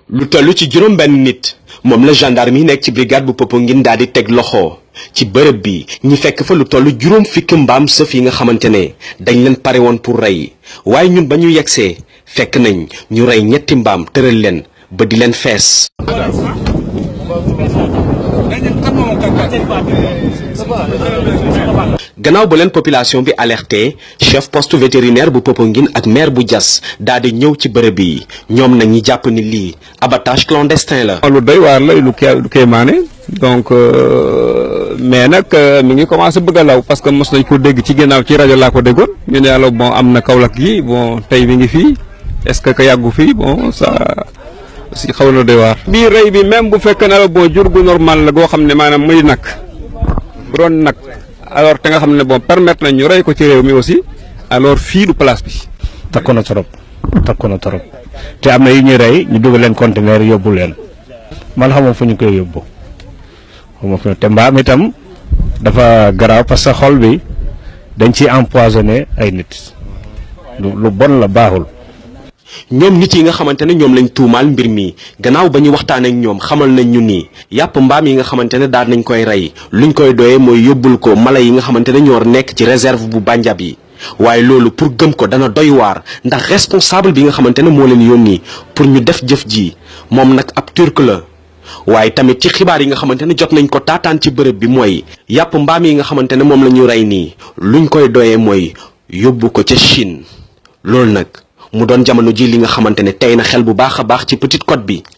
lu toll ci juróom benn nit moom la gendarme yi nekk ci brigade bu Popenguine daal di teg loxo ci bërëb bi ñi fekk fa lu toll juróom fukki mbaam sëf yi nga xamante ne dañ leen pare woon pour rey waaye ñun ba ñu yegsee fekk nañ ñu rey ñetti mbaam tëral leen ba di leen fees. gannaaw ba leen population bi alerté chef poste vétérinaire bu Popenguine ak maire bu Diass daal di ñëw ci bërëb yi ñoom nag ñi jàpp ni lii abattage clandestin la. lu doy waar la lu kii lu kéemaane donc mais nag mi ngi commencé bëgg a law parce que mos nañ ko dégg ci ginnaaw ci rajo laa ko déggoon ñu ne yàlla bon am na Kaolack gi bon tey mi ngi fii est-ce que ka yàggu fii bon ça si xaw na doy waar. bii rey bi même bu fekkee ne la bon jur gu normal la goo xam ne maanaam muy nag bu doon nag. alors te nga xam ne bon permettre nañ ñu rey ko ci réew mi aussi alors fii du place bi. takku na trop takku na trop te am na yu ñuy rey ñu dugal leen conteneur yóbbu leen man xamoo fu ñu koy yóbbu xamoo fu te mbaam itam dafa garaaw parce que xol bi dañ ciy empoisonné ay nit lu bon la baaxul. ñoom nit yi nga xamante ne ñoom lañ tuumaal mbir mi gannaaw ba ñu waxtaan ak ñoom xamal nañ ñu nii yàpp mbaam yi nga xamante ne daal nañ koy rey luñ koy doyee mooy yóbbul ko mala yi nga xamante ne ñoo nekk ci réserve bu Bandiab yi waaye loolu pour gëm ko dana doy waar ndax responsable bi nga xamante ne moo leen yónni pour ñu def jëf ji moom nag ab turc la waaye tamit ci xibaar yi nga xamante ne jot nañ ko taataan ci bërëb bi mooy yàpp mbaam yi nga xamante ne moom la ñu rey nii luñ koy doyee mooy yóbbu ko ca Chine loolu nag mu doon jamono ji li nga xamante ne tey na xel bu baax a baax ci Petite Côte bi